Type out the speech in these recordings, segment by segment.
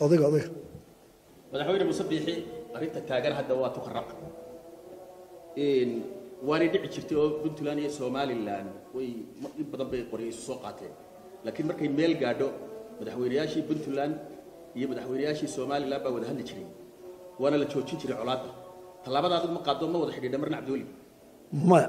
odayga odayga madaxweyne muuse biixi arrinta taagan hadda waa tukaraq waanay dhici jirtay oo puntland iyo somalilan way in badan bay qoryo isu soo qaateen laakiin markay meel gaadho madaxweynayaashii puntland iyo madaxweynayaashii somalilan baa wada hadli jiray waana la joojin jiray colaadda tallaabada adigu ma qaado ma wada xidhiidha marna cabdiweli maya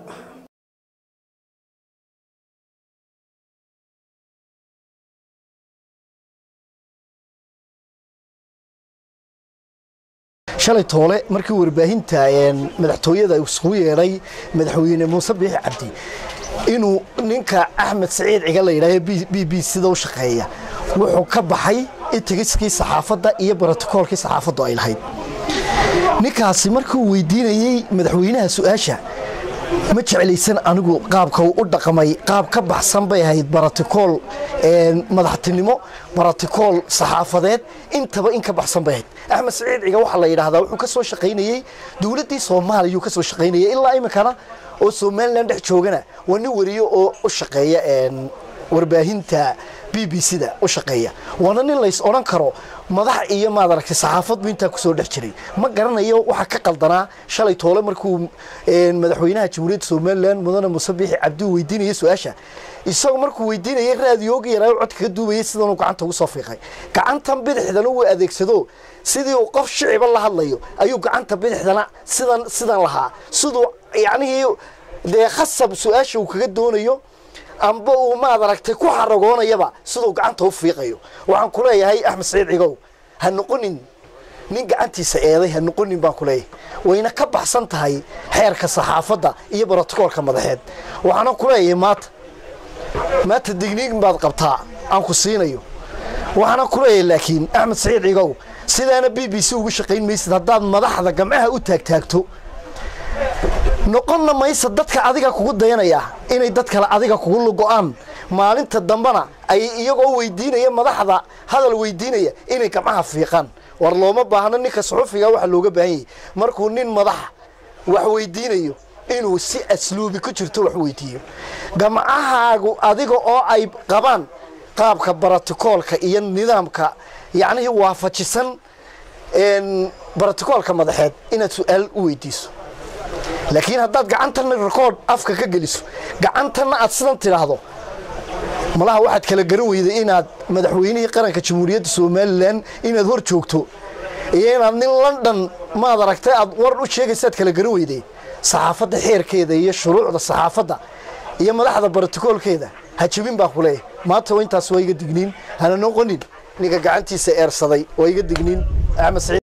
shalay toole markii warbaahinta madaxtooyada isugu yeedhay madaxweyne muuse biixi cabdi inuu ninka axmed saciid ciga la yidhaaho b b sida u shaqeeya wuxuu ka baxay itigiskii saxaafadda iyo brotokoolkii saxaafaddu ay lahayd ninkaasi markuu weydiinayey madaxweynaha su-aasha ma jeclaysan anigu qaabka uu u dhaqmay qaab ka baxsan bay ahayd barotikool madaxtinimo barotikool saxaafadeed intaba in ka baxsan bay ahayd axmed saciid ciga waxaa la yidhaahdaa wuxuu ka soo shaqaynayey dowladdii soomaaliya uu ka soo shaqaynayay ilaa iminkana oo somalilan dhex joogana waa nin wariyo oo u shaqeeya warbaahinta b b c da u shaqeeya waana nin lays odhan karo madax iyo maad aragtay saxaafadbu intaa kusoo dhex jiray ma garanayo waxaa ka qaldanaa shalay toole markuu madaxweynaha jamhuuriyadda somalilan mudane muuse biixi cabdi weydiinaya su-aasha isagoo markuu weydiinayay raadiyooga yaraayo codka ka duubayay sidanuu gacanta ugu soo fiiqay gacantan bidixdana uu adeegsado sidii uu qof shiciba la hadlayo ayuu gacanta bidixdana sidan sidan lahaa siduu yacnihii dee khasab su-aasha uu kaga doonayo amba uu maad aragtay ku xaragoonayaba siduu gacanta u fiiqayo waxaan ku leeyahay axmed saciid cigow ha noqonin nin gacantiisa eeday ha noqonin baan ku leeyahay wayna ka baxsan tahay xeerka saxaafadda iyo brotokoolka madaxeed waxaana ku leeyahay maanta maanta digniin baad qabtaa aan ku siinayo waxaana ku leeyahay laakiin axmed saciid cigow sidaana b b c ugu shaqayn maysid haddaad madaxda gamcaha u taagtaagto noqonna maysa dadka adiga kugu dayanaya inay dad kale adiga kugu go-aan maalinta dambena ay iyagoo weydiinaya madaxda hadal weydiinaya inay gamcaha fiiqaan war looma baahno ninka suxufiga waxa looga baahan yahay markuu nin madaxa wax weydiinayo inuu si asluubi ku jirto wax weydiiyo gamcahaagu adiga oo ay qabaan qaabka brotokoolka iyo nidaamka yacnihii waafajisan brotokoolka madaxeed inaad su-aal u weydiiso laakiin haddaad gacantana rekoord afka ka geliso gacantanna aad sidan tidhaahdo malaha waxaad kala garan weyday inaad madaxweynihii qaranka jamhuuriyadda somalilan inaad hor joogto iyo inaad nin london maad aragtay aad war u sheegaysaad kala garan weyday saxaafadda xeerkeeda iyo shuruucda saxaafadda iyo madaxda brotokoolkeeda ha jebin baa ku leeyahay maanta intaas waa iga digniin hana noqonin ninka gacantiisa eersaday waa iga digniin axmed saciid